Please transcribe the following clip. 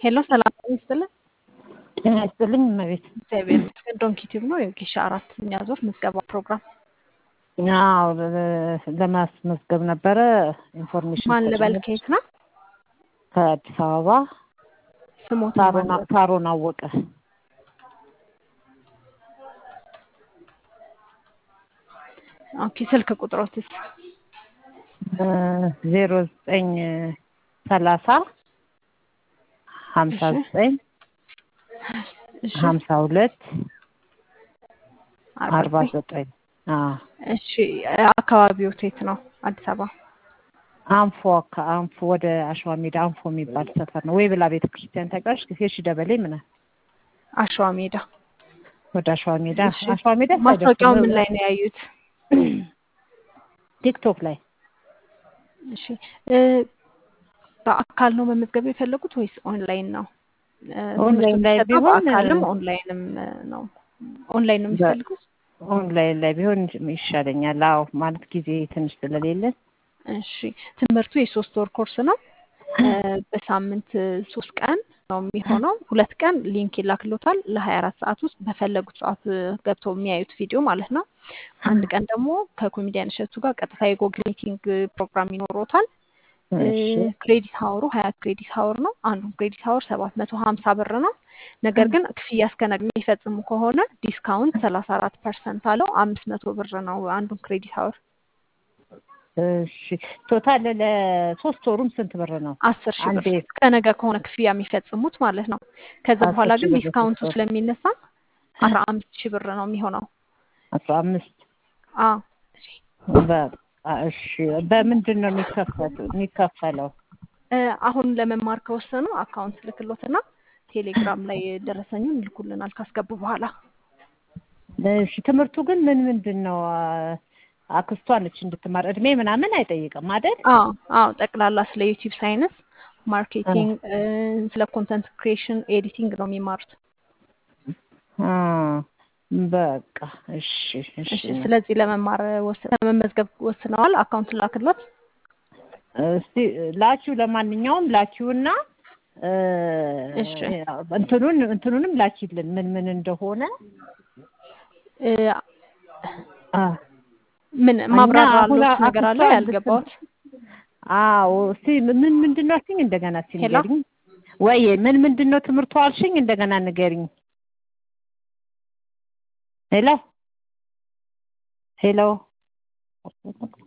ሄሎ ሰላም ይስጥልን። ጤና ይስጥልኝ እመቤት። እግዚአብሔር ይመስገን። ዶንኪ ቲዩብ ነው የጌሻ አራተኛ ዙር ምዝገባ ፕሮግራም። አዎ ለማስመዝገብ ነበረ ኢንፎርሜሽን ማን ልበል? ሰጪ ከየት ነው ከአዲስ አበባ ስሞት? ሳሮን ሳሮን አወቀ። ኦኬ ስልክ ቁጥሮትስ? ዜሮ ዘጠኝ ሰላሳ ሀምሳ እሺ ዘጠኝ እሺ ሀምሳ ሁለት አርባ አርባ ዘጠኝ ዘጠኝ አዎ እሺ አካባቢው የት ነው? አዲስ አበባ አንፎ አካ- አንፎ ወደ አሸዋ ሜዳ አንፎ የሚባል ሰፈር ነው። ወይ ብላ ቤተ ክርስቲያን ታውቂያለሽ? ሺ ደበሌ ምናምን አሸዋ ሜዳ። ወደ አሸዋ ሜዳ እሺ አሸዋ ሜዳ ማስታወቂያው ምን ሳይደርስ ላይ ነው ያዩት? ቲክቶክ ላይ እሺ እ በአካል ነው መመዝገብ የፈለጉት ወይስ ኦንላይን ነው? እ ትምህርቱ ኦንላይን ላይ የሚሰጠው ቢሆን በአካልም ኦንላይንም እ ነው። ኦንላይን ነው በ- የሚፈልጉት? ኦንላይን ላይ ቢሆን ይሻለኛል። አዎ ማለት ጊዜ ትንሽ ስለሌለ እሺ ትምህርቱ የሶስት ወር ኮርስ ነው። እ በሳምንት እ ሶስት ቀን ነው የሚሆነው። ሁለት ቀን ሊንክ ይላክሎታል ለሀያ አራት ሰዓት ውስጥ በፈለጉት ሰዓት እ ገብተው የሚያዩት ቪዲዮ ማለት ነው። አንድ ቀን ደግሞ ከኮሜዲያን እሸቱ ጋር ቀጥታ የጎግል ሚቲንግ ፕሮግራም ይኖሮታል። እ እሺ ክሬዲት ሀወሩ ሀያ ክሬዲት ሀወር ነው። አንዱን ክሬዲት ሀወር ሰባት መቶ ሀምሳ ብር ነው። ነገር ግን ክፍያ እስከ ነገ የሚፈጽሙ ከሆነ ዲስካውንት ሰላሳ አራት ፐርሰንት አለው። አምስት መቶ ብር ነው አንዱን ክሬዲት ሀወር። እሺ ቶታል ለሶስት ወሩም ስንት ብር ነው? አስር ሺህ ብር አንዴ እስከ ነገ ከሆነ ክፍያ የሚፈጽሙት ማለት ነው። ከዛ አስር በኋላ ሺህ ግን ብር ለሶስት ዲስካውንቱ ወር ስለሚነሳ አስራ አምስት ሺህ ብር ነው የሚሆነው። አስራ አምስት አ በቃ እሺ። በምንድን ነው የሚከፈቱ የሚከፈለው? እ አሁን ለመማር ከወሰኑ አካውንት ልክሎትና ቴሌግራም ላይ ደረሰኙን ይልኩልናል ካስገቡ በኋላ። እሺ ትምህርቱ ግን ምን ምንድን ነው? አ- አክስቷ ነች እንድትማር እድሜ ምናምን አይጠይቅም አይደል? አዎ አዎ ጠቅላላ ስለ ዩቲዩብ ሳይንስ፣ አ ማርኬቲንግ፣ እ ስለ ኮንተንት ክሪኤሽን፣ ኤዲቲንግ ነው የሚማሩት። አ በቃ እሺ እሺ እሺ ስለዚህ ለመማር ወስ- ለመመዝገብ ወስነዋል። አካውንት ላክሎት። እስቲ ላኪው ለማንኛውም ላኪውና እ እሺ እንትኑን እንትኑንም ላኪልን ምን ምን እንደሆነ እ አ ምን እኛ አሁን ማብራራሎት ነገር አክስቷ አለ እንድትም ያልገባዎት? አዎ እስቲ ምን ምንድን ነው አልሽኝ? እንደገና እስቲ ሄሎ ንገሪኝ። ወይ ምን ምንድን ነው ትምህርቱ አልሽኝ? እንደገና ንገሪኝ። ሄሎ ሄሎ